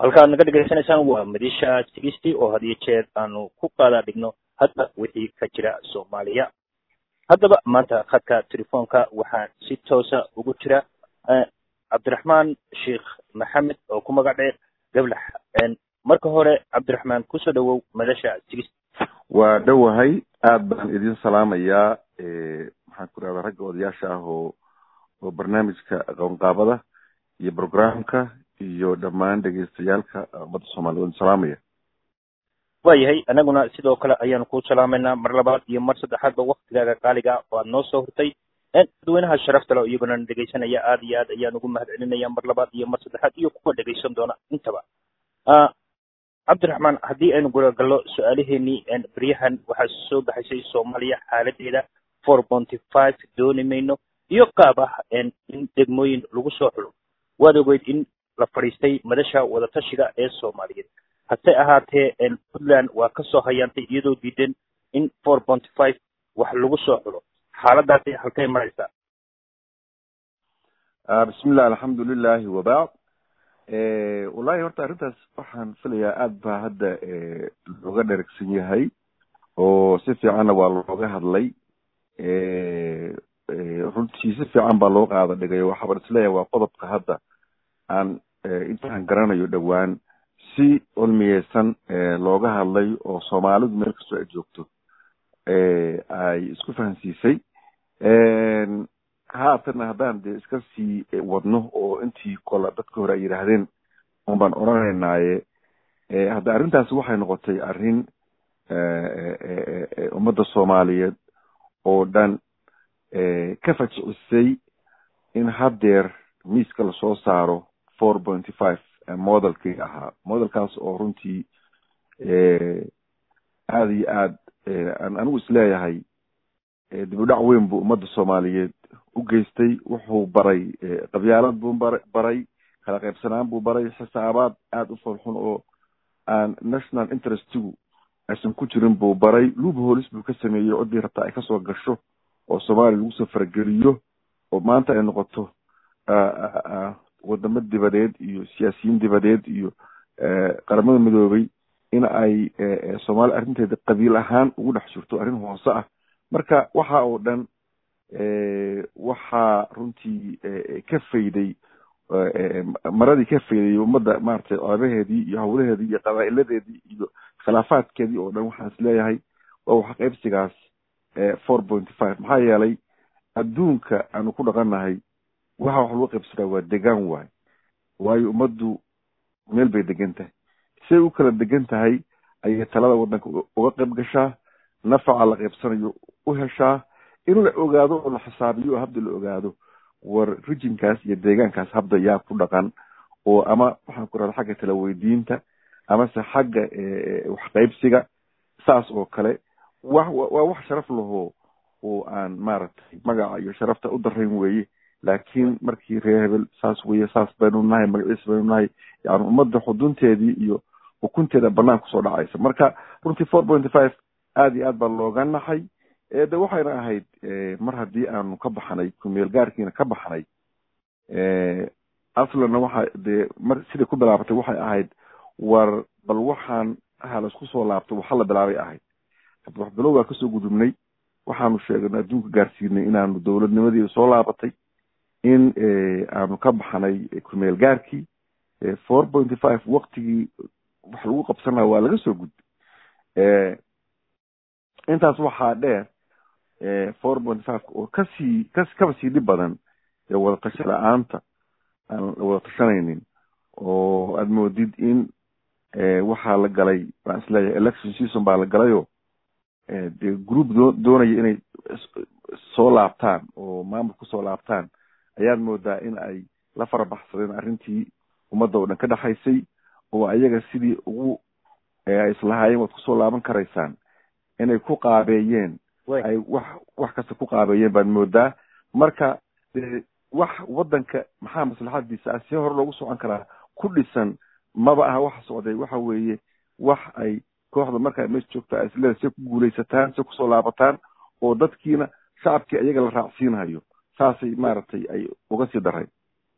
halkaad naga dhegaysanaysaan waa madisha sigisti oo had iyo jeer aanu ku qaada dhigno hadda wixii ka jira soomaaliya haddaba maanta khadka telefoonka waxaa si toosa ugu jira cabdiraxmaan sheekh maxamed oo ku magac dheer gablax marka hore cabdiraxmaan kusoo dhawow madasha sigisti waa dhowahay aad baan idin salaamayaa maxaan ku rahdaa ragga odayaasha ah oo oo barnaamijka aqoonqaabada iyo programka iyo dhammaan dhegeystayaalka ummadda soomaliya waan salaamaya waayahay anaguna sidoo kale ayaanu ku salaamaynaa mar labaad iyo mar saddexaadba waktigaaga qaaliga oo aad noo soo hurtay dadweynaha sharafta le iyaguna dhegaysanaya aad iyo aad ayaan ugu mahad celinaya mar labaad iyo mar saddexaad iyo kuwa dhegaysan doona intaba cabdiraxmaan haddii aynu gudagallo su-aalaheenii beryahan waxaa soo baxaysay soomaaliya xaaladeeda four ponty five dooni mayno iyo qaab ah in degmooyin lagu soo xulo waad ogeyd in la fadhiistay madasha wadatashiga ee soomaaliyeed hase ahaatee puntland waa ka soo hayaantay iyadoo diidan in four ponty five wax lagu soo xulo xaaladaasi halkay maraysaa bismillah alxamdu lilahi wabacd wallahi horta arrintaas waxaan filayaa aad baa hadda looga dheragsan yahay oo si fiicanna waa looga hadlay runtii si fiican baa loo qaada dhigay waxaban isleeyahay waa qodobka hadda aan intaan garanayo dhowaan si cilmiyeysan looga hadlay oo soomaalidu meel kastoo ay joogto ay isku fahansiisay haatana haddaan dee iska sii wadno oo intii kola dadka hore ay yidhaahdeen un baan odhanaynaaye hadda arrintaasi waxay noqotay arrin ummadda soomaaliyeed oo dhan ka fajicisay in haddeer miiska lasoo saaro four pointy five modelkii ahaa modelkaas oo runtii aada iyo aad aan anigu isleeyahay dib u dhac weyn buu ummadda soomaaliyeed u geystay wuxuu baray qabyaalad buu bar baray kala qaybsanaan buu baray xisaabaad aada u falxun oo aan national interestigu aysan ku jirin buu baray luub holis buu ka sameeyey ciddii rabtaa ay kasoo gasho oo soomaaliya lagu soo farageliyo oo maanta ay noqoto wadamo dibadeed iyo siyaasiyiin dibadeed iyo qaramada midoobay in ay soomaaliya arrinteeda qabiil ahaan ugu dhex jirto arrin hoose ah marka waxa oo dhan waxaa runtii ka fayday maradii ka fayday ummadda maaragtay ceebaheedii iyo hawlaheedii iyo qabaa'iladeedii iyo khilaafaadkeedii oo dhan waxaan isleeyahay waa wax qaybsigaas four pointy five maxaa yeelay adduunka aanu ku dhaqannahay waxa wax lagu qaybsadaa waa degaan waay waayo ummaddu meel bay degan tahay say u kala degan tahay ayay talada waddanka uga qayb gashaa nafaca la qaybsanayo u heshaa in la ogaado oo la xisaabiyo oo habda la ogaado war rijinkaas iyo deegaankaas habda yaa ku dhaqan oo ama waxaan ku rahda xagga tala weydiinta amase xagga waxqaybsiga saas oo kale wa waa wax sharaf lahoo oo aan maaragtay magaca iyo sharafta u darayn weeye laakiin markii reer hebel saas weye saas baynu nahay magaciis baynu nahay yani ummadda xudunteedii iyo ukunteeda banaan kusoo dhacaysa marka runtii four pointy five aada iyo aad baa looga naxay de waxayna ahayd mar haddii aanu ka baxnay kumeel gaarkiina ka baxnay aslanna waxa dee mar siday ku bilaabatay waxay ahayd war bal waxaan ha laisku soo laabto waxa la bilaabay ahayd hadda wax bilowgaa kasoo gudubnay waxaanu sheegnay adduunka gaarsiinay inaanu dowladnimadii soo laabatay in aanu ka baxnay kumeel gaarkii four pointy five waktigii wax lagu qabsanaa waa laga soo gudbay intaas waxaa dheer four point five oo kasii ka kaba sii dhib badan ee wadatasho la-aanta aan la wada tashanaynin oo aada moodid in waxaa la galay waan isleeyahay election season baa la galayoo dee group doo doonaya inay soo laabtaan oo maamul kusoo laabtaan ayaad moodaa in ay la farabaxsadeen arrintii ummadda oo dhan ka dhexaysay oo ayaga sidii ugu ay islahaayeen waad kusoo laaban karaysaan inay ku qaabeeyeen ay wax wax kasta ku qaabeeyeen baad moodaa marka de wax waddanka maxaa maslaxadiisa ah see hore loogu socon karaa ku dhisan maba aha waxa socday waxa weeye wax ay kooxda markaa meesha joogta ay isleeda see ku guulaysataan see kusoo laabataan oo dadkiina shacabkii ayaga la raacsiinhayo saasay maaragtay ay uga sii daray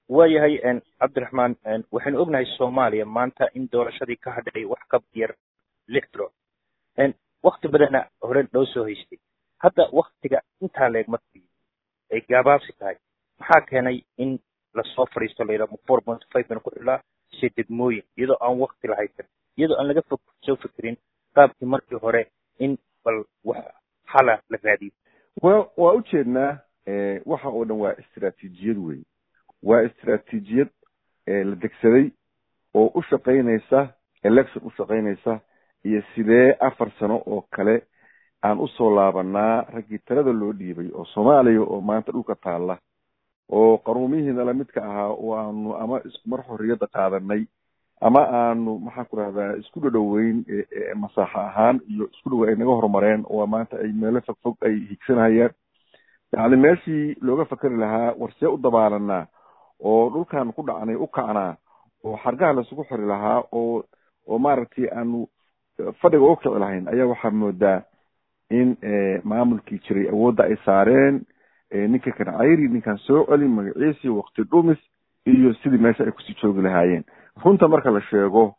waayahay cabdiraxmaan waxaynu ognahay soomaaliya maanta in doorashadii ka hadhay wax ka yar lix bilood wakti badanna hore loo soo haystay hadda waktiga intaa leeg markii ay gaabaabsi tahay maxaa keenay in lasoo fadhiisto layidhaha four point five baan ku xilaa se degmooyin iyadoo aan wakti la haysan iyadoo aan laga fog soo fikirin qaabkii markii hore in bal wax xala la raadiyo wa waa ujeednaa waxa oo dhan waa istraatiijiyad wey waa istraatiijiyad la degsaday oo u shaqaynaysa election u shaqaynaysa iyo sidee afar sano oo kale aan usoo laabanaa raggii talada loo dhiibay oo soomaaliya oo maanta dhulka taalla oo qaruumihiina lamidka ahaa oo aanu ama iskumar xorriyadda qaadanay ama aanu maxaan ku rahdaa isku dhadhoweyn masaaxo ahaan iyo isku dhowe ay naga horumareen oo maanta ay meelo fog fog ay higsanayaan yacni meeshii looga fakeri lahaa warsee u dabaalanaa oo dhulkaan ku dhacnay u kacnaa oo xargaha laisugu xori lahaa oo oo maaragtay aanu fadhiga u kici lahayn ayaa waxaa moodaa in maamulkii jiray awoodda ay saareen ninka kan cayri ninkan soo celin magaciisi wakti dhumis iyo sidii meesha ay kusii joogi lahaayeen runta marka la sheego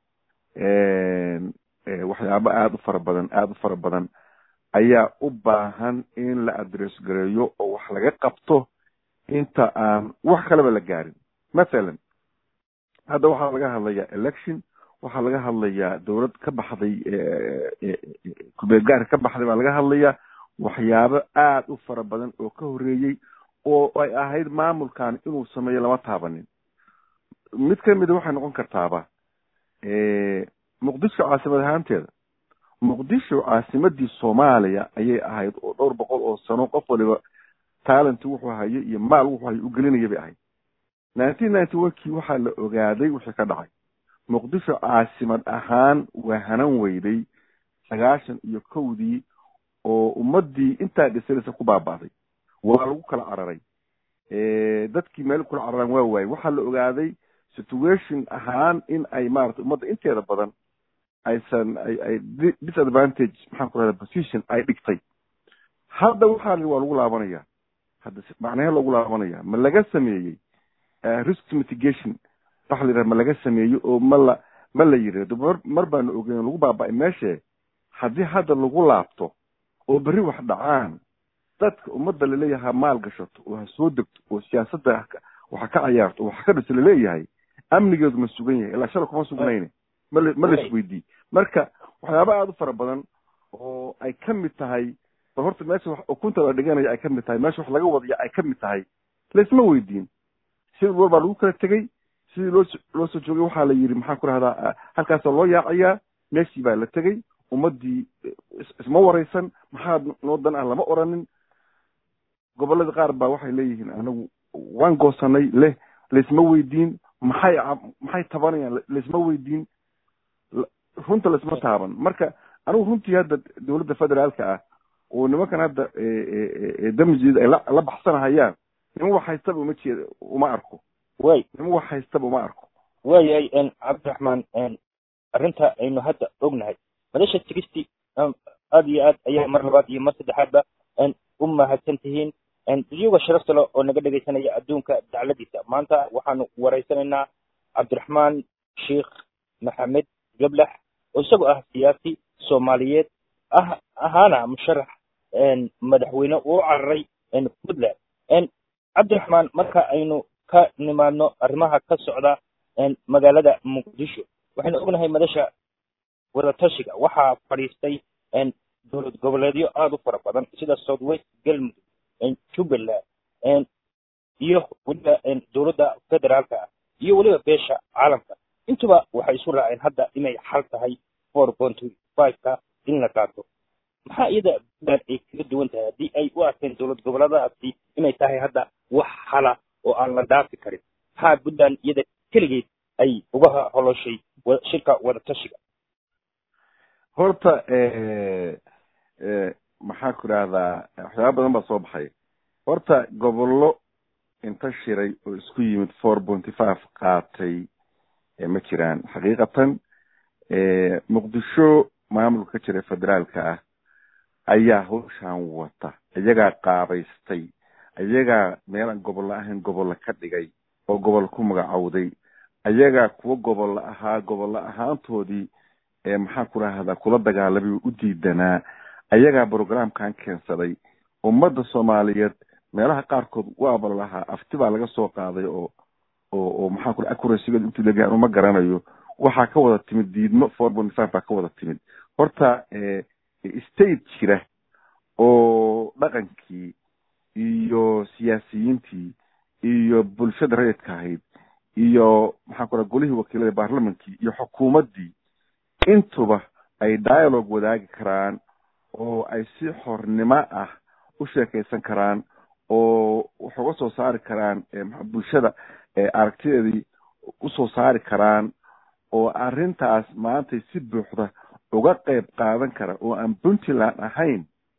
waxyaabo aada u fara badan aada u fara badan ayaa u baahan in la adress gareeyo oo wax laga qabto inta aan wax kaleba la gaarin mathalan hadda waxaa laga hadlayaa election waxaa laga hadlayaa dowlad ka baxday kubeelgaarka ka baxday baa laga hadlayaa waxyaabo aada u fara badan oo ka horreeyey oo ay ahayd maamulkan inuu sameeyo lama taabanin mid kamida waxay noqon kartaaba muqdisho caasimad ahaanteeda muqdisho caasimadii soomaaliya ayay ahayd oo dhowr boqol oo sano qof waliba talent wuxuu hayo iyo maal wuxuu hayo u gelinaya bay ahayd nineteen ninety one kii waxaa la ogaaday wixii ka dhacay muqdisho caasimad ahaan waa hanan weyday sagaashan iyo kowdii oo ummadii intaa dhisanaysa ku baaba'day waa lagu kala cararay dadkii meel kula cararaan waa waayey waxaa la ogaaday situation ahaan in ay maarata ummadda inteeda badan aysan ay ay disadvantage maxaan ku rahda position ay dhigtay hadda waxaa waa lagu laabanaya hadda macnahe loogu laabanaya ma laga sameeyey risk mitigation waxa la yidhaha ma laga sameeyey oo ma la ma la yidhahdo mar mar baanu ogeyn lagu baaba'ay meeshe haddii hadda lagu laabto oo berri wax dhacaan dadka ummadda laleeyahay ha maal gashato oo ha soo degto oo siyaasadda waxa ka cayaarto oo waxa ka dhisa laleeyahay amnigeedu ma sugan yahay ilaa shala kuma sugnayne mal ma la isweydii marka waxyaaba aada u fara badan oo ay ka mid tahay ba horta meesha wax ukunta la dhiganaya ay ka mid tahay meesha wax laga wadaya ay ka mid tahay laisma weydiin si war baa lagu kala tegey sidii loo loo soo joogay waxaa la yidhi maxaan ku rahdaa halkaasoo loo yaacayaa meeshii baa la tegey ummaddii isma waraysan maxaa noo dan ah lama oranin gobolladii qaar baa waxay leeyihiin anagu waan goosanay leh laisma weydiin maxay maxay tabanayaan laisma weydiin runta laisma taaban marka anigu runtii hadda dowladda federaalka ah oo nimankan hadda damjiid ay la baxsanahayaan niman wax haystaba uma jeeda uma arko way niman wax haystaba uma arko waayahay cabdiraxmaan arrinta aynu hadda ognahay madasha tigisti aada iyo aad ayaa mar labaad iyo mar saddexaadba u mahadsan tihiin iyaga sharafta le oo naga dhegaysanaya adduunka dacladiisa maanta waxaanu waraysanaynaa cabdiraxmaan sheikh maxamed gablax oo isagoo ah siyaasi soomaaliyeed ah ahaana musharax madaxweyne uu cararay puntland cabdiraxmaan marka aynu ka nimaadno arrimaha ka socda magaalada muqdisho waxaynu ognahay madasha wadatashiga waxaa fadhiistay dowlad goboleedyo aada u fara badan sida south west galmudug jubbaland iyo weliba dowladda federaalka ah iyo weliba beesha caalamka intuba waxay isu raaceen hadda inay xal tahay four point five-ka in la qaato maxaa iyada puntland ay kaga duwan tahay haddii ay u arkeen dowlad goboleedaasi inay tahay hadda wax xala oo aan la dhaafi karin maxaa puntland iyada keligeed ay uga holoshay shirka wadatashiga horta maxaa ku idhahdaa waxyaaba badan baa soo baxay horta gobollo inta shiray oo isku yimid four pointy five qaatay ma jiraan xaqiiqatan muqdisho maamulka ka jira federaalka ah ayaa hawshan wata iyagaa qaabaystay iyagaa meelaan gobollo ahayn gobollo ka dhigay oo gobol ku magacowday ayagaa kuwa gobol ahaa gobollo ahaantoodii maxaan ku rahdaa kula dagaalamay u diidanaa ayagaa programkan keensaday ummadda soomaaliyeed meelaha qaarkood waaba lahaa afti baa laga soo qaaday oo oo oo maxaan ku accuracygeed intuu legahay anu ma garanayo waxaa ka wada timid diidmo four point five baa ka wada timid horta state jira oo dhaqankii iyo siyaasiyiintii iyo bulshada rayidka ahayd iyo maxaan ku raha golihii wakiilada baarlamankii iyo xukuumaddii intuba ay dialogue wadaagi karaan oo ay si xornimo ah u sheekaysan karaan oo wax uga soo saari karaan bulshada aragtideedii usoo saari karaan oo arrintaas maantay si buuxda uga qeyb qaadan kara oo aan puntland ahayn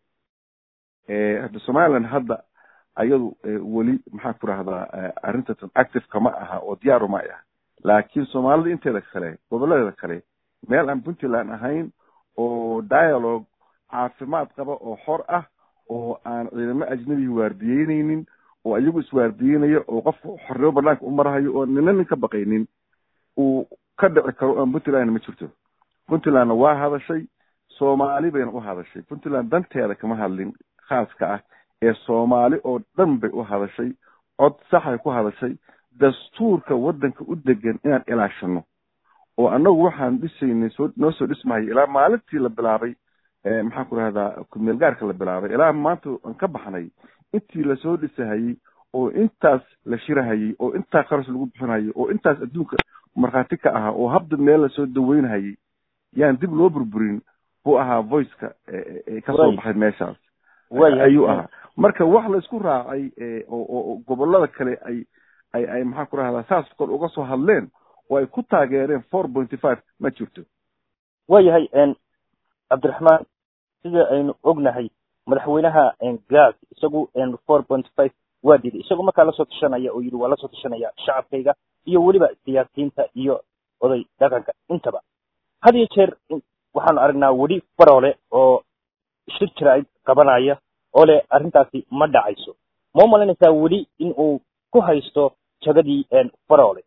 hadda somaliland hadda ayadu weli maxaan ku rahdaa arrintan active kama aha oo diyaaru ma ah laakiin soomaalida inteeda kale gobolladeeda kale meel aan puntland ahayn oo dialogue caafimaad qaba oo xor ah oo aan ciidamo ajnabihi waardiyeyneynin oo iyagu iswaardiyeynaya oo qofka xornimo banaanka u marahayo oo nina nin ka baqaynin uu ka dhici karo aan puntlandna ma jirto puntlandna waa hadashay soomaali bayna u hadashay puntland danteeda kama hadlin khaaska ah ee soomaali oo dhan bay u hadashay cod saxay ku hadashay dastuurka waddanka u degan inaan ilaashano oo annagu waxaan dhisaynay soo noo soo dhismahayay ilaa maalintii la bilaabay maxaan ku rahdaa kumeel gaarka la bilaabay ilaa maanta aan ka baxnay intii lasoo dhisahayey oo intaas la shirahayey oo intaa qaras lagu bixinayay oo intaas adduunka markhaati ka ahaa oo habda meel lasoo daweynhayay yaan dib loo burburin buu ahaa voiceka kasoo baxay meeshaas ayuu ahaa marka wax la isku raacay oo gobolada kale ay ay ay maxaan ku rahdaa saas kor uga soo hadleen oo ay ku taageereen four pointy five ma jirto waayahay cabdiraxmaan sida aynu ognahay madaxweynaha gas isagu four point five waa diiday isagu markaa lasoo tashanaya oo yidhi waa lasoo tashanaya shacabkayga iyo weliba siyaasiyiinta iyo oday dhaqanka intaba had iyo jeer waxaanu aragnaa weli faroole oo shir jira qabanaya oo leh arrintaasi ma dhacayso ma u malaynaysaa weli in uu ku haysto jagadii faroole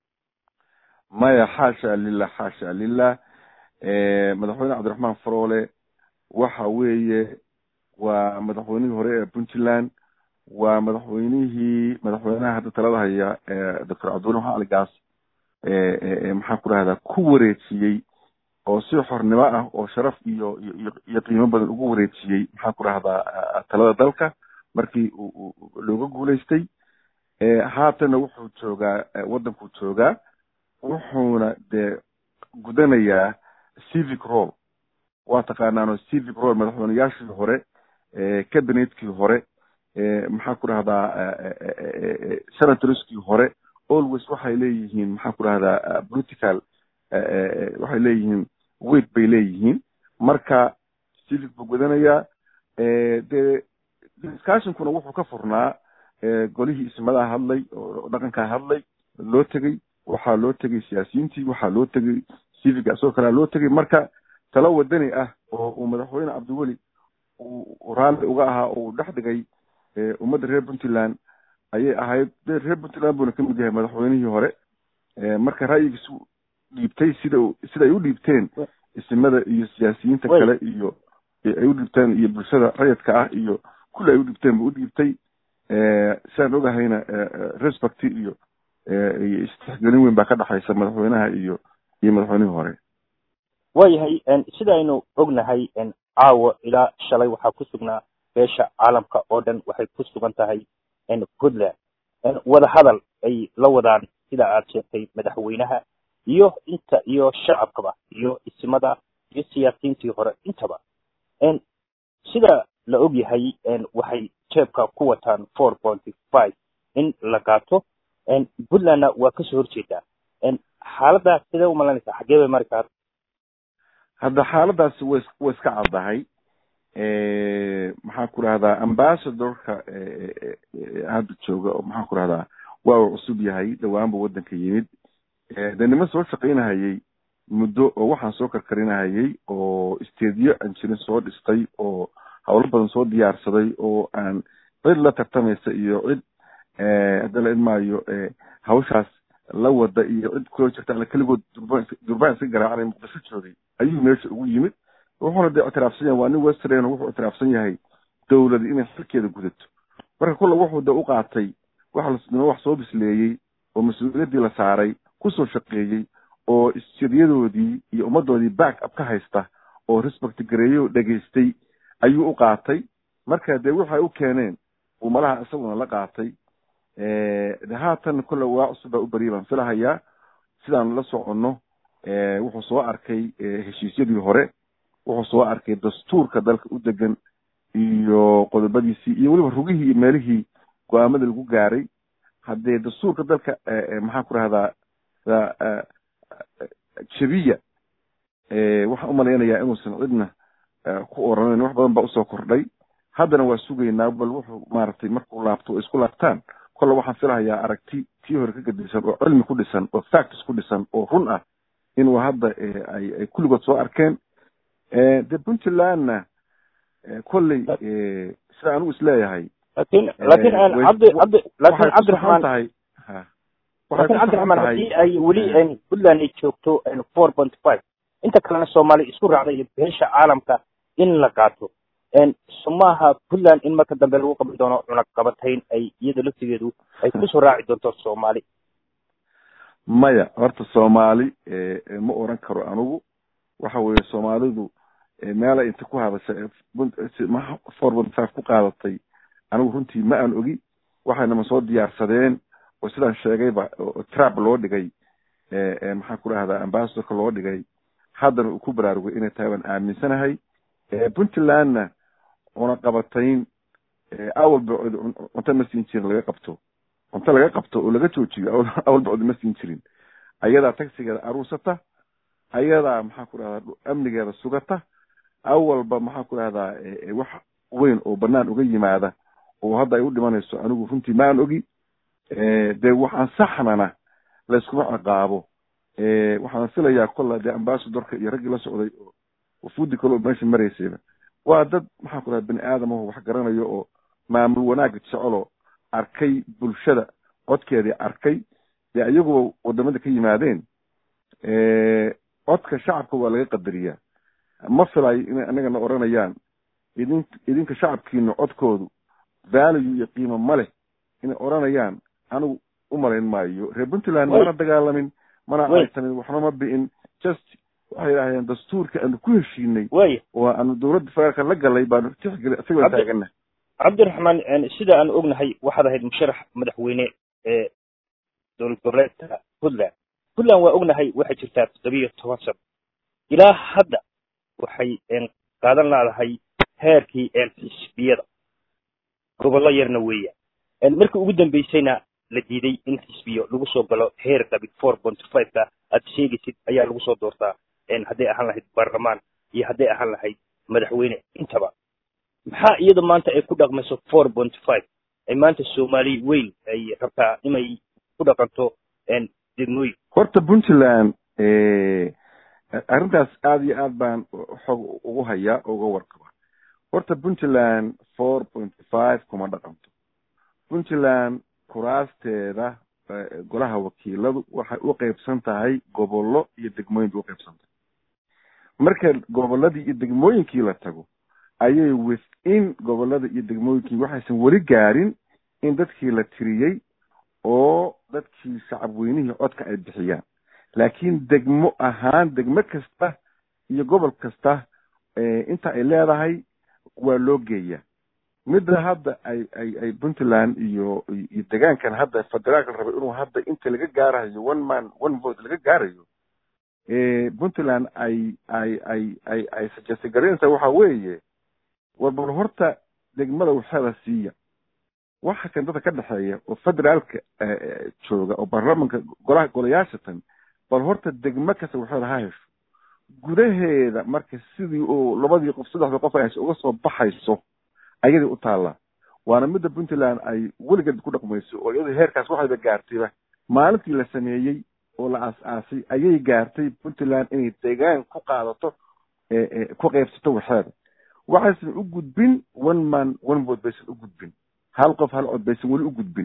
maya xaasha lilah xaasha lilah madaxweyne cabdiraxmaan faroole waxa weeye waa madaxweynihii hore ee puntland waa madaxweynihii madaxweynaha hadda talada haya doctor cabdiwali maxamed ali gaas maxaan ku rahdaa ku wareejiyey oo si xornimo ah oo sharaf iyo iyo iyo qiimo badan ugu wareejiyey maxaan ku rahdaa talada dalka markii looga guulaystay haatana wuxuu joogaa waddankuu joogaa wuxuuna dee gudanayaa civic role waa taqaanaano civic role madaxweyneyaashii hore cabinetkii hore maxaan ku rahdaa senatorskii hore always waxay leeyihiin maxaan ku rahdaa political waxay leeyihiin weight bay leeyihiin marka civic buu gudanayaa dee discussionkuna wuxuu ka furnaa golihii ismadaha hadlay oo dhaqankaa hadlay loo tegey waxaa loo tegay siyaasiyiintii waxaa loo tegay civic asagoo kalea loo tegay marka talo wadani ah oo uu madaxweyne cabdiweli uu raalli uga ahaa oo uu dhex dhigay ummadda reer puntland ayay ahayd de reer puntland buuna kamid yahay madaxweynihii hore marka ra'yigiisu dhiibtay sida sida ay u dhiibteen isimada iyo siyaasiyiinta kale iyo ay u dhiibteen iyo bulshada rayidka ah iyo kulli ay u dhiibteen bu u dhiibtay sidaan ogahayna respect iyo iyo istixgelin weyn baa ka dhexaysa madaxweynaha iyo iyo madaxweynihii hore waayahay sida aynu ognahay caawa ilaa shalay waxaa ku sugnaa beesha caalamka oo dhan waxay ku sugan tahay puntland wadahadal ay la wadaan sida aad sheegtay madaxweynaha iyo inta iyo shacabkaba iyo isimada iyo siyaasiyiintii hore intaba sida la og yahay waxay jeebka ku wataan four pointy five in la qaato puntlandna waa kasoo horjeedaa xaaladaas sidee u malaynaysaa xaggee bay mari karta hadda xaaladaasi way way iska caddahay maxaan ku rahdaa ambassadorka hadda jooga oo maxaan ku rahdaa waa uu cusub yahay dhawaanba waddanka yimid de niman soo shaqaynahayey muddo oo waxaan soo karkarinahayey oo stadiyo aan jirin soo dhistay oo howlo badan soo diyaarsaday oo aan cid la tartamaysa iyo cid hadda la idmaayo hawshaas la wada iyo cid kuloo jirta alla keligood durban durbaan iska garaacanay muqdisho joogay ayuu meesha ugu yimid wuxuuna dee ictiraafsan yahay waa nin western wuxuu ictiraafsan yahay dowladi inay xilkeeda gudato marka kulle wuxuu de u qaatay wax la wax soo bisleeyey oo mas-uuliyaddii la saaray kusoo shaqeeyey oo isjiryadoodii iyo ummaddoodii back up ka haysta oo respect gareeyo dhegaystay ayuu u qaatay marka dee waxay u keeneen uu malaha isaguna la qaatay de haatan kolle waa cusub baa u beriyay baan filahayaa sidaan la soconno wuxuu soo arkay heshiisyadii hore wuxuu soo arkay dastuurka dalka u degan iyo qodobadiisii iyo weliba rugihii iyo meelihii go-aamada lagu gaaray haddee dastuurka dalka maxaan ku rahdaa jabiya waxaan umalaynayaa inuusan cidna ku oranayn wax badan baa usoo kordhay haddana waa sugaynaa bal wuxuu maaragtay markuu laabto oo isku laabtaan kolle waxaan filahayaa aragti tii hore ka gadisan oo cilmi ku dhisan oo facts ku dhisan oo run ah inuu hadda ay ay kulligood soo arkeen de puntlandna kolley sida anigu isleeyahay lakin lakin cabdi cabdi lakin cabdiraxmaan tahay lakin cabdiraxmaan haddii ay weli puntland ay joogto four point five inta kalena soomaaliya isku raacday iyo beesha caalamka in la qaato somaha puntland in marka dambe lagu qaban doono cunaqabatayn ay iyada laftigeedu ay kusoo raaci doonto soomaali maya horta soomaali ma oran karo anigu waxa weeye soomaalidu meelay inta ku hadashay four point five ku qaadatay anigu runtii ma aan ogi waxaynama soo diyaarsadeen oo sidaan sheegayba trap loo dhigay maxaan ku rahdaa ambassadorka loo dhigay haddana uu ku baraarugay inay tahay waan aaminsanahay puntlandna cunaqabatayn awalba cunto ma siin jirin laga qabto cunto laga qabto oo laga joojiyo awalba codi ma siin jirin ayadaa tagsigeeda aruusata ayadaa maxaan ku rahdaa amnigeeda sugata awalba maxaan ku rahdaa wax weyn oo banaan uga yimaada oo hadda ay u dhimanayso anigu runtii maan ogi dee waxaan saxnana layskuma ciqaabo waxaan filayaa kolla dee ambassadorka iyo raggii la socday oo wafuudi kale oo meesha maraysayba waa dad maxaan ku rahda bani aadamaho wax garanayo oo maamul wanaagga jeceloo arkay bulshada codkeedii arkay dee iyaguba wadamada ka yimaadeen codka shacabka waa laga qadariyaa ma filayo inay anagana oranayaan idin idinka shacabkiina codkoodu value iyo qiimo ma leh inay oranayaan anigu umalayn maayo reer puntland mana dagaalamin mana aysanin waxna ma bi'in just waxay yidhahdeen dastuurka aanu ku heshiinay waya oo aanu dowladda federaalka la galay baanu tixgeli isagoo taagana cabdiraxmaan sida aan ognahay waxaad ahayd musharax madaxweyne ee dowlad goboleedka puntland puntland waa ognahay waxay jirtaa toddobiyo toban sano ilaa hadda waxay qaadan laadahay heerkii xisbiyada gobollo yarna weeyaan markii ugu dambeysayna la diiday in xisbiyo lagu soo galo heer qabi four point five ka aad sheegaysid ayaa lagu soo doortaa hadday ahaan lahayd baarlamaan iyo hadday ahaan lahayd madaxweyne intaba maxaa iyada maanta ay ku dhaqmayso four point five ay maanta soomaali weyn ay rabtaa inay ku dhaqanto degmooyin horta puntland arrintaas aada iyo aad baan xog ugu hayaa oo uga warqaba horta puntland four point five kuma dhaqanto puntland kuraasteeda golaha wakiiladu waxay u qeybsan tahay gobollo iyo degmooyin bay uqeybsan tahay marka gobolladii iyo degmooyinkii la tago ayay within gobollada iyo degmooyinkii waxaysan weli gaarin in dadkii la tiriyey oo dadkii shacab weynihii codka ay bixiyaan laakiin degmo ahaan degmo kasta iyo gobol kasta inta ay leedahay waa loo geeyaa midda hadda ay ay ay puntland iyo iyo degaankan hadda federaalka la rabay inuu hadda inta laga gaarayo one man one vote laga gaarayo puntland ay ay ay ay ay suggest garaynaysaa waxa weeye war bal horta degmada waxeeda siiya waxa kan dadka ka dhexeeya oo federaalka jooga oo baarlamanka golaha golayaashatan bal horta degmo kasta waxeeda ha hesho gudaheeda marka sidii oo labadii qof saddexda qof ay hesho uga soo baxayso ayadii u taallaa waana midda puntland ay weligeed ku dhaqmayso oo iyadu heerkaas waxayba gaartayba maalintii la sameeyey oo la aas-aasay ayay gaartay puntland inay deegaan ku qaadato ku qeybsato waxeeda waxaysan u gudbin one man one vote baysan u gudbin hal qof hal cod baysan weli u gudbin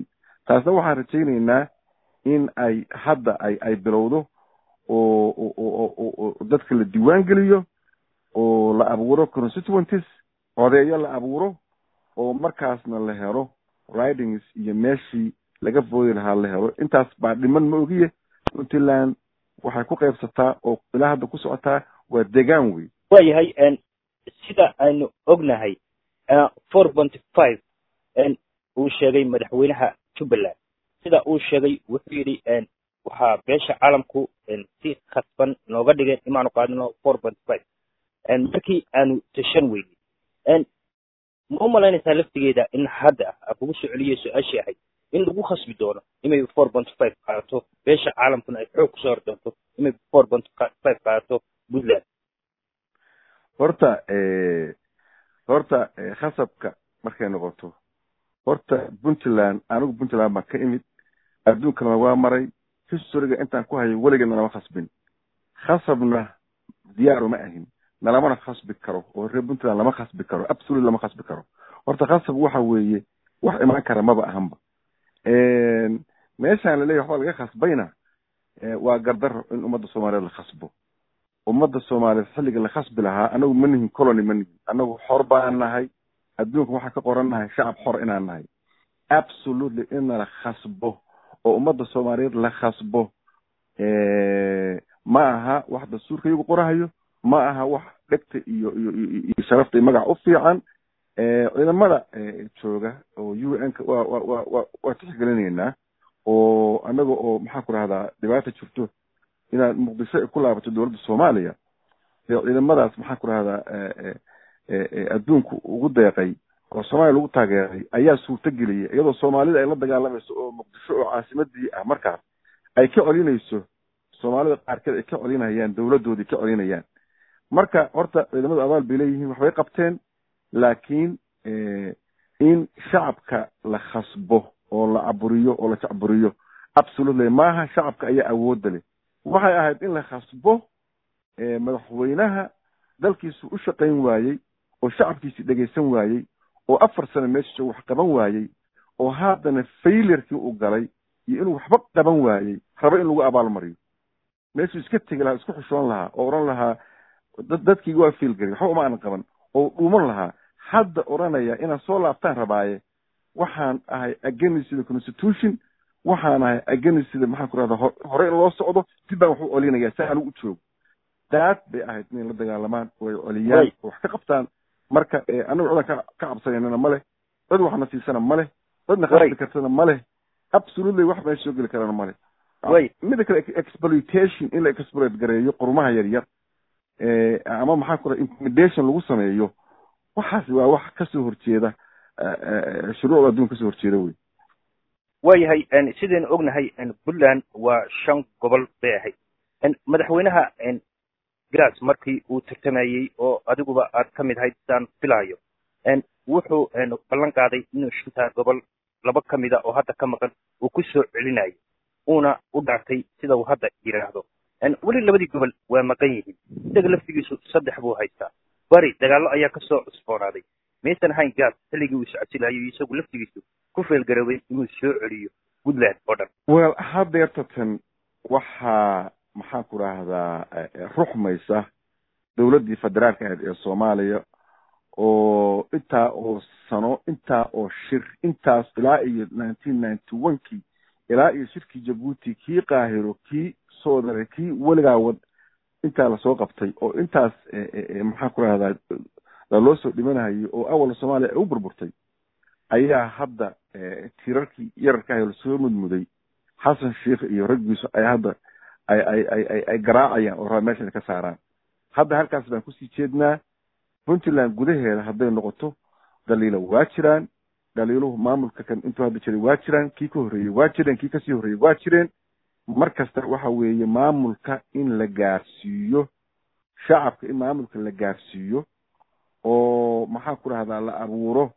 taasna waxaan rajaynaynaa in ay hadda ay ay bilowdo oo oo dadka la diiwaan geliyo oo la abuuro constituenties codeeyo la abuuro oo markaasna la helo ridings iyo meeshii laga foodi lahaa la helo intaas baa dhiman ma ogiye puntland waxay ku qaybsataa oo ilaa hadda ku socotaa waa degaan wey waayahay sida aynu ognahay four ponty five uu sheegay madaxweynaha jubbaland sida uu sheegay wuxuu yidhi waxaa beesha caalamku si khasban nooga dhigeen imaanu qaadino four ponty five markii aanu tashan weynay ma u malaynaysaa laftigeeda in hadda a kugu soo celiyay su-aashii ahayd in lagu khasbi doono inay four ponty five qaadato beesha caalamkuna ay xoog kusoo hor doonto inay four ponty five qaadato puntland horta horta khasabka markay noqoto horta puntland anigu puntland baan ka imid adduunkana waa maray historyga intaan ku hayo weligeedna lama khasbin khasabna diyaaru ma ahin nalamana khasbi karo oo reer puntland lama khasbi karo absolute lama khasbi karo horta khasab waxa weeye wax imaan kara maba ahanba meeshaan laleeyahy waxbaa laga khasbayna waa gardaro in ummadda soomaaliyeed la khasbo ummadda soomaaliyeed xilliga la khasbi lahaa anagu ma nihin colony ma nihin anagu xor baan nahay adduunka waxaan ka qoran nahay shacab xor inaan nahay absolutely in la khasbo oo ummadda soomaaliyeed la khasbo ma aha wax dastuurka iyagu qorahayo ma aha wax dhegta iyo iyo iyo sharafta iyo magac u fiican ciidamada jooga oo u n ka wa wa wa wa waa tixgelinaynaa oo anaga oo maxaan ku rahdaa dhibaata jirto inaad muqdisho ay ku laabato dowladda soomaaliya dee ciidamadaas maxaan ku rahdaa adduunku ugu deeqay oo soomaaliya lagu taageeray ayaa suurto geliyay iyadoo soomaalida ay la dagaalamayso oo muqdisho oo caasimadii ah markaas ay ka colinayso soomaalida qaarkeed ay ka colinayaan dowladdoodii ka colinayaan marka horta ciidamadu abaal bay leeyihiin waxbay qabteen laakiin in shacabka la khasbo oo la caburiyo oo la jacburiyo absolutely maaha shacabka ayaa awoodda leh waxay ahayd in la khasbo madaxweynaha dalkiisu u shaqayn waayey oo shacabkiisii dhegaysan waayey oo afar sano meesha joogo wax qaban waayey oo haddana failurkii u galay iyo inuu waxba qaban waayey rabo in lagu abaalmariyo meeshuu iska tegi lahaa isku xushoon lahaa oo odhan lahaa dad dadkiiga waa fiilgari waxba uma aanan qaban oo dhuuman lahaa hadda odhanaya inaan soo laabtaan rabaaye waxaan ahay against the constitution waxaan ahay against the maxaan ku rahda hore in loo socdo dib baan wax u celinaya si anigu u joogo daad bay ahayd inay la dagaalamaan oo ay celiyaan oo wax ka qabtaan marka anagu cidan ka ka cabsanaynana ma leh cid waxna siisana ma leh cidna khasbi kartana ma leh absolutely wax meesha soo geli karana ma leh mida kale exploitation in la exploit gareeyo qurumaha yar yar ama maxaa ku raha intimidation lagu sameeyo waxaas waa wax kasoo horjeeda shuruucda adduunka kasoo horjeeda wey waayahay sidaynu ognahay puntland waa shan gobol bay ahayd madaxweynaha gras markii uu tartamayey oo adiguba aad ka mid ahayd sidaan filaayo wuxuu ballan qaaday inuu shantaa gobol laba ka mida oo hadda ka maqan uu ku soo celinayo uuna u dhaartay sida uu hadda yidhaahdo weli labadii gobol waa maqan yihiin isaga laftigiisu saddex buu haystaa bari dagaallo ayaa kasoo cusboonaaday maysan ahayn gaas xilligii uu iscasilayo isagu laftigiisu ku feelgaroobay inuu soo celiyo puntland oo dhan well hadeertatan waxaa maxaan ku rahdaa ruxmaysa dowladdii federaalka ahayd ee soomaaliya oo intaa oo sano intaa oo shir intaas ilaa iyo nineteen ninety one kii ilaa iyo shirkii jabuuti kii qaahiro kii soodare kii weligaa wad intaa lasoo qabtay oo intaas maxaan ku rahdaa laloo soo dhimanayo oo awal soomaaliya ay u burburtay ayaa hadda tirarkii yararka ahay lasoo mudmuday xasan sheikh iyo raggiisu ay hadda ay ay ay ay ay garaacayaan oo raba meeshan ka saaraan hadda halkaas baan kusii jeednaa puntland gudaheeda hadday noqoto dhaliilo waa jiraan dhaliiluhu maamulka kan intuu hadda jiray waa jiraan kii ka horreeyey waa jireen kii kasii horreeyey waa jireen mar kasta waxa weeye maamulka in la gaarsiiyo shacabka in maamulka la gaarsiiyo oo maxaan ku rahdaa la abuuro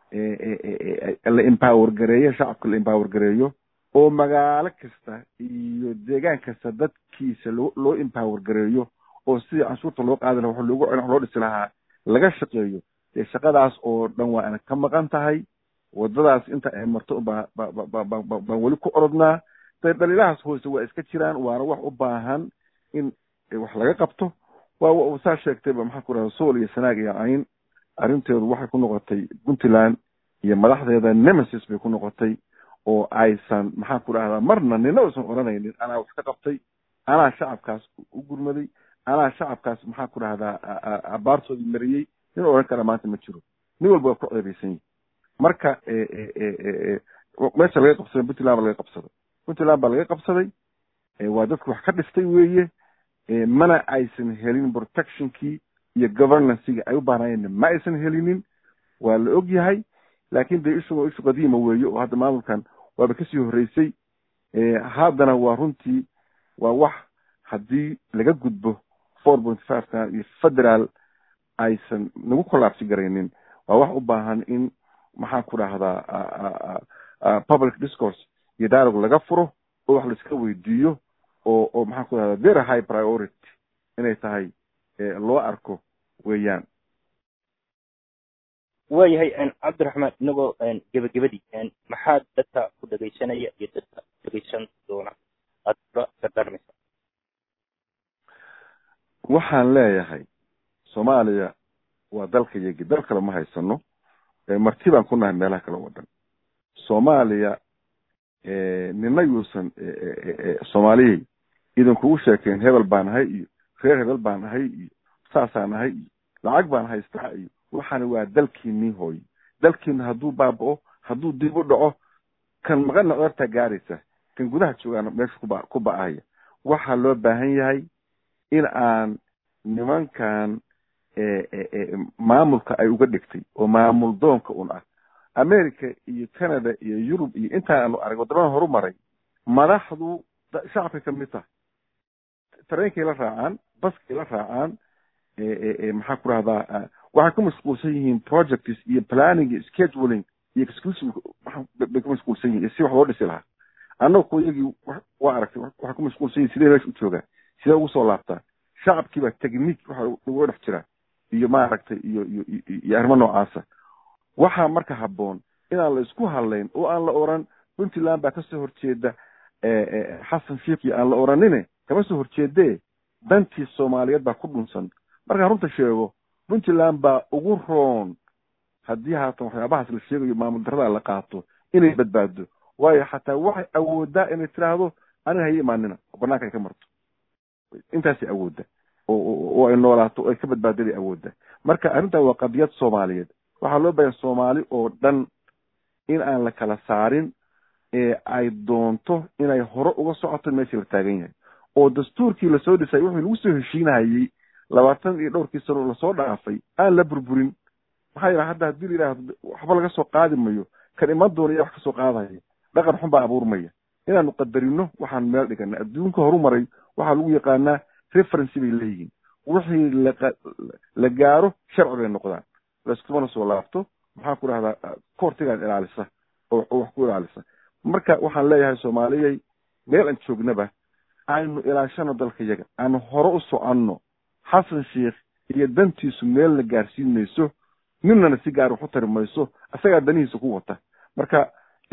la empower gareeyo shacabka la empower gareeyo oo magaalo kasta iyo deegaan kasta dadkiisa loo loo empower gareeyo oo sidii canshuurta loo qaadi laha wax loogu wax loo dhisi lahaa laga shaqeeyo dee shaqadaas oo dhan waa ana ka maqan tahay wadadaas inta ay marto baa baan weli ku orodnaa de dhaliilahaas hoose waa iska jiraan waana wax u baahan in wax laga qabto waa saa sheegtayba maxaa ku rahda sool iyo sanaag iyo cayn arrinteedu waxay ku noqotay puntland iyo madaxdeeda nemesis bay ku noqotay oo aysan maxaan ku dhahdaa marna nina aysan odhanaynin anaa wax ka qabtay anaa shacabkaas u gurmaday anaa shacabkaas maxaan ku dhahdaa abaartoodii mariyey nin odhan kara maanta ma jiro nin walba waa ku ceebaysan yihi marka meesha laga qabsaday puntland baa laga qabsaday puntland baa laga qabsaday waa dadka wax ka dhiftay weeye mana aysan helin protectionkii iyo governancygii ay u baahnaayeen ma aysan helinin waa la og yahay laakin de ishu ishu qadiima weeye oo hadda maamulkan waaba kasii horreysay haddana waa runtii waa wax haddii laga gudbo four point five kan iyo federal aysan nagu collapsi garaynin waa wax u baahan in maxaan ku dhahdaa public discourse iyo dialogue laga furo oo wax laiska weydiiyo oo oo maxaan ku dhahdaa very high priority inay tahay loo arko weeyaan waayahay cabdiraxmaan inagoo gebagabadii maxaad dadka ku dhegaysanaya iyo dadka dhegaysan doona aad kula dardarmaysa waxaan leeyahay soomaaliya waa dalka yagi dal kale ma haysano marti baan ku nahay meelaha kale oo dhan soomaaliya nina yuusan soomaaliyey idinkugu sheekeen hebel baan ahay iyo reer hebel baan ahay iyo saasaan ahay iyo lacag baan haystaa iyo waxaana waa dalkiinii hooye dalkiina hadduu baaba'o hadduu dib u dhaco kan maqana codortaa gaaraysa kan gudaha joogaana meesha kuba ku ba'ahaya waxaa loo baahan yahay in aan nimankan maamulka ay uga dhigtay oo maamul doonka un ah america iyo canada iyo yurub iyo intaa aanu arag waddamada horu maray madaxdu shacabka kamid tahay tareenkay la raacaan baskay la raacaan maxaa ku rahdaa waxay ku mashquulsan yihiin projects iyo planning iyo scheduling iyo exclusive bay ku mashquulsan yihin si wax loo dhisi lahaa annaga ku iyagii waa aragtay waxay ku mashquulsan yihin sidee meesha u joogaa sidee ugu soo laabtaa shacabkii baa technique waxa uga dhex jira iyo maaragtay iyo iyo iyo arrimo noocaasa waxaa marka habboon inaan la isku hadlayn oo aan la oran puntland baa kasoo horjeeda xasan sheikhi aan la oranine kama soo horjeedee dantii soomaaliyeed baa ku dhunsan markaan runta sheego puntland baa ugu roon haddii haatan waxyaabahaas la sheegayo maamul darada la qaato inay badbaado waayo xataa waxay awoodaa inay tiraahdo aniga haya imaanina oo banaanka ay ka marto intaasay awoodda oo ay noolaato oo ay ka badbaadaday awoodda marka arrintan waa qadiyad soomaaliyeed waxaa loo bahan soomaali oo dhan in aan la kala saarin ee ay doonto inay hore uga socoto meeshii la taagan yahay oo dastuurkii lasoo dhisay wuxuu lagu soo heshiinahayey labaatan iyo dhowrkii sano lasoo dhaafay aan la burburin maxaa yidhaha hadda haddii la yidhaahdo waxba laga soo qaadi mayo kan iman doona iya wax kasoo qaadaya dhaqan xun baa abuurmaya inaanu qadarino waxaan meel dhigana adduunka horu maray waxaa lagu yaqaanaa referency bay leeyihiin wixii laqa la gaaro sharci bay noqdaan laiskumana soo laabto maxaan ku dhahdaa koortigaan ilaalisa oo wax ku ilaalisa marka waxaan leeyahay soomaaliyay meel aan joognaba aynu ilaashano dalka yaga aanu hore u soconno xasan sheikh iyo dantiisu meelna gaarsiin mayso ninana si gaar wax u tari mayso isagaa danihiisa ku wata marka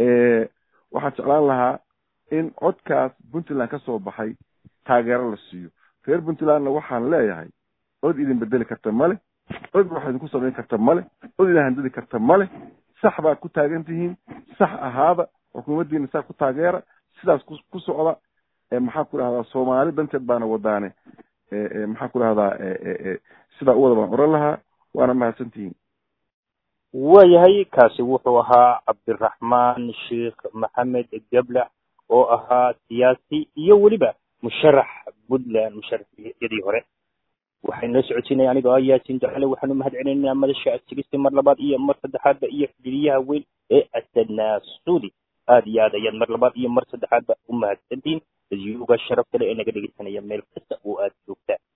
waxaan jeclaan lahaa in codkaas puntland ka soo baxay taageero la siiyo reer puntlandna waxaan leeyahay cod idin bedeli karta male cod wax idinku samayn karta male cod idin handadi karta male sax baad ku taagan tihiin sax ahaada xukuumaddiina saa ku taageera sidaas ku socda maxaan ku dhahdaa soomaali danteed baana wadaane maxaan ku dhahdaa sidaa u wada baan oran lahaa waana mahadsantihiin waayahay kaasi wuxuu ahaa cabdiraxmaan sheikh maxamed geblax oo ahaa siyaasi iyo weliba musharax puntland musharaxyadii hore waxay noo socotinaya anigoo ah yaasin jacale waxaanu mahad celinaynaa madasha adsigista mar labaad iyo mar saddexaadba iyo xidhiiriyaha weyn ee asanasuudi aad iyo aad ayaad mar labaad iyo mar saddexaadba u mahadsantihiin dadyuga sharaf kale ee naga dhegeysanaya meel kasta oo aad joogtaan